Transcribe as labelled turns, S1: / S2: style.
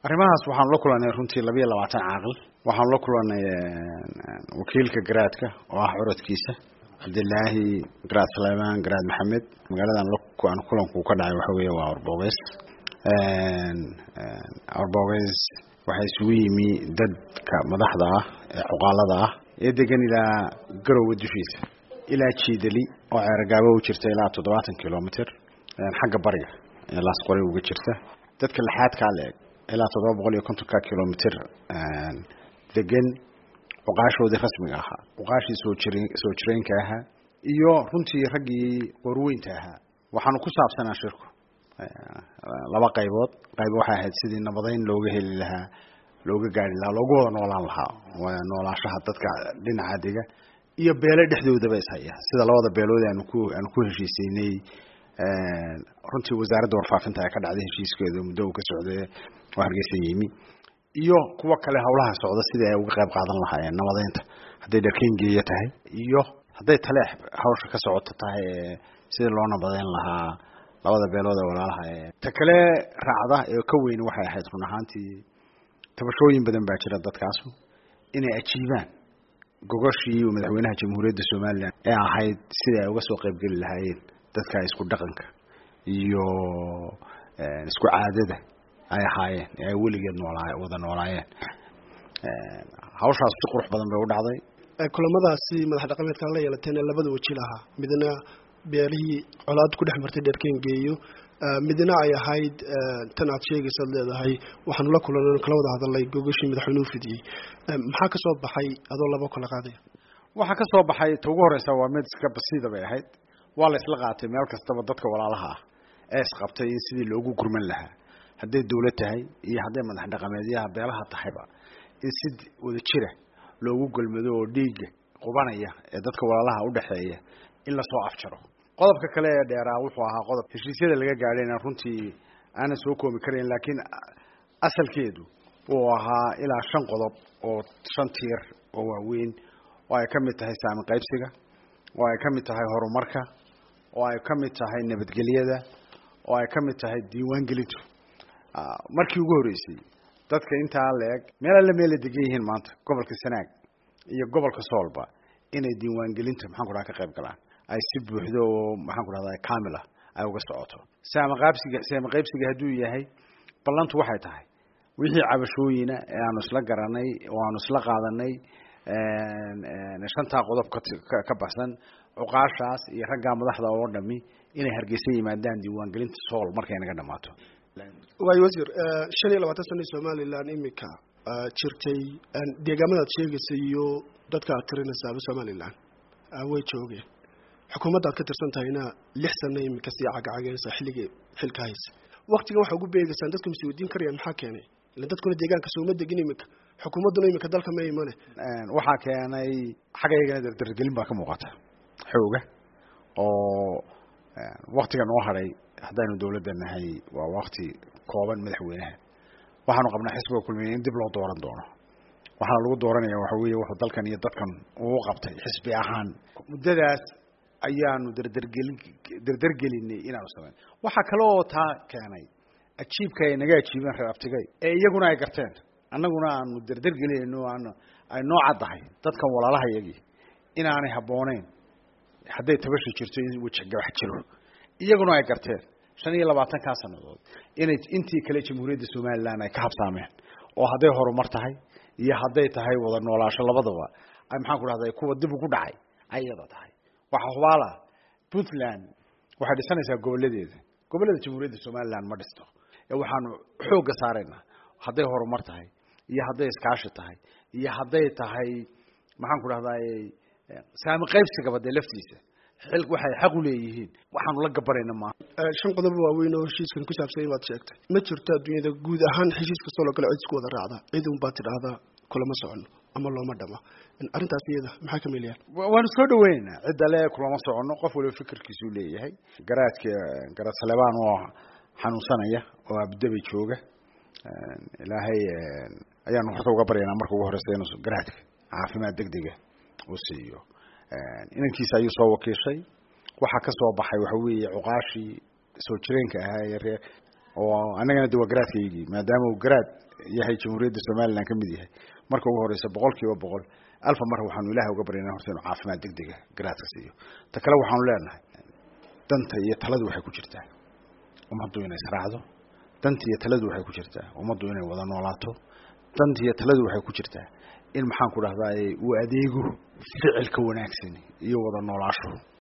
S1: arrimahaas waxaanu la kulanay runtii labiiyo labaatan caaqil waxaanu la kulanay wakiilka garaadka oo ah curadkiisa cabdilaahi garaad saleymaan garaad maxamed magaaladan aan kulanku ka dhacay waxa weeye waa orbogeys orbogeys waxaa isugu yimi dadka madaxda ah ee cuqaalada ah ee degan ilaa garowe dushiisa ilaa jiidali oo ceeragaabo u jirta ilaa toddobaatan kilomitr xagga bariga ee laasqore uga jirta dadka lixaadkaa la-eg ilaa toddoba boqol iyo kontonka kilomitr degan cuqaashoodii rasmiga ahaa cuqaashii soo jir soo jireenka ahaa iyo runtii raggii qorweynta ahaa waxaanu ku saabsanaa shirku laba qaybood qayb waxay ahayd sidii nabadeyn looga heli lahaa looga gaari lahaa loogu wada noolaan lahaa noolaashaha dadka dhinaca dega iyo beele dhexdoodaba ishaya sida labada beelood aanu ku aanu ku heshiiseynay runtii wasaaradda warfaafinta ee ka dhacday heshiiskeeda muddo uu ka socday oo hargeysa yimi iyo kuwa kale hawlaha socda sidii ay uga qayb qaadan lahaayeen nabadeynta hadday dharkengeeya tahay iyo hadday taleex hawsha ka socoto tahay sidii loo nabadeyn lahaa labada beelood ee walaalaha ee ta kale raacda ee ka weyn waxay ahayd run ahaantii tabashooyin badan baa jira dadkaasu inay ajiibaan gogoshii madaxweynaha jamhuuriyadda somalilan ee ahayd sidai ay uga soo qaybgeli lahaayeen dadka isku dhaqanka iyo isku caadada ay ahaayeen ee ay weligeed noolaa wada noolaayeen hawshaas si qurux badan bay u dhacday
S2: kulamadaasi madax dhaqameedkan la yeelateen ee labada waji lahaa midna beelihii colaad ku dhex martay dheerkengeeyo midna ay ahayd tan aad sheegaysaad leedahay waxaanu la kulan kala wada hadalay gogoshii madaxweynuhu fidiyey maxaa ka soo baxay adoo laba kala qaadaya
S1: waxaa ka soo baxay ta ugu horeysa waa mid iska basiida bay ahayd waa la isla qaatay meel kastaba dadka walaalaha ah ee isqabtay in sidii loogu gurman lahaa hadday dawlad tahay iyo hadday madax dhaqameedyaha beelaha tahayba in si wada jira loogu golmado oo dhiigga qubanaya ee dadka walaalaha udhexeeya in lasoo afjaro qodobka kale ee dheeraa wuxuu ahaa qodob heshiisyada laga gaadhayna runtii aanan soo koobi karayn laakiin asalkeedu uu ahaa ilaa shan qodob oo shan tiir oo waaweyn oo ay ka mid tahay saami qaybsiga oo ay ka mid tahay horumarka oo ay ka mid tahay nabadgelyada oo ay ka mid tahay diiwaangelintu markii ugu horreysay dadka intaa la-eg meel alle meela degan yihiin maanta gobolka sanaag iyo gobolka soolba inay diiwaangelinta maxaan ku dhaha ka qayb galaan ay si buuxdo oo maxaan ku dhahda kamil ah ay uga socoto saama qaabsiga saama qaybsiga hadduu yahay ballantu waxay tahay wixii cabashooyina ee aanu isla garanay oo aanu isla qaadanay shantaa qodob ka baxsan cuqaashaas iyo raggaa madaxda oo dhami inay hargeysa yimaadaan diiwaangelinta sool markay naga dhamaato
S2: waayo wasiir shan iyo labaatan sana somalilan imika jirtay deegaamadaad sheegaysa iyo dadka aad tirinaysaaba somalilan way joogeen xukuumadda ad ka tirsan tahayna lix sano imika sii cagacageysa xilligii xilka haysa waktigan waxaa ugu beegaysaan dadku masi weydiin karayaan maxaa keenay ila dadkuna deegaanka sooma degin imika xukuumadduna imika dalka ma imane
S1: waxaa keenay xaggaygana dardargelin baa ka muuqata xooga oo waktiga noo hadhay haddaynu dawladda nahay waa wakti kooban madaxweynaha waxaanu qabnaa xisbiga kulmiya in dib loo dooran doono waxaana lagu dooranaya waxa weeye wuxuu dalkan iyo dadkan uu qabtay xisbi ahaan muddadaas ayaanu dardargelin dardargelinay inaanu samayn waxaa kale oo taa keenay ajiibka ay naga ajiibeen reer abtigay ee iyaguna ay garteen annaguna aanu dardargelinayno aanu ay noo caddahay dadkan walaalaha iyagii inaanay habbooneyn hadday tabashi jirto in wejagabax jiro iyaguna ay garteen shan iyo labaatankaa sannadood inay intii kale jamhuuriyadda somalilan ay ka habsaameen oo hadday horumar tahay iyo hadday tahay wada noolaasho labadaba ay maxaan ku dhahday kuwa dib ugu dhacay ay iyada tahay waxaa hubaala puntland waxay dhisanaysaa gobolladeeda gobollada jamhuuriyadda somalilan ma dhisto ee waxaanu xoogga saaraynaa hadday horumar tahay iyo hadday iskaashi tahay iyo hadday tahay maxaan ku dhahday saami qaybsigaba dee laftiisa xil waxay xaq u leeyihiin waxaanu la gabanayna maaha
S2: shan qodob waaweyn oo heshiiskan ku saabsan baad sheegtay ma jirto adduunyada guud ahaan heshiis kastoo loo kale cid isku wada raacda cid un baad tidhaahdaa kulama socono ama looma dhama arrintaas iyada maxaa ka meelayaan
S1: waanu soo dhaweynaynaa cidda le kulama socono qof waliba fikirkiisuu leeyahay garaadka garaad salebaan oo xanuunsanaya oo abdabay jooga ilaahay ayaanu horta uga baryaynaa marka ugu horeysa inuu garaadka caafimaad degdega uu siiyo inankiisa ayuu soo wakiishay waxaa ka soo baxay waxa weeye cuqaashii soo jireenka ahaa ee reer oo annagana de waa garaadkaygii maadaama uu garaad yahay jamhuuriyadda somalilan ka mid yahay marka ugu horeysa boqol kiiba boqol alfa mar waxaanu ilahay uga baryana horta inuu caafimaad degdega garaadka siiyo ta kale waxaanu leenahay danta iyo taladu waxay ku jirtaa ummaddu inay israacdo danta iyo taladu waxay ku jirtaa ummaddu inay wada noolaato danta iyo taladu waxay ku jirtaa in maxaan ku dhahdaa uu adeego ficilka wanaagsan iyo wada noolaasho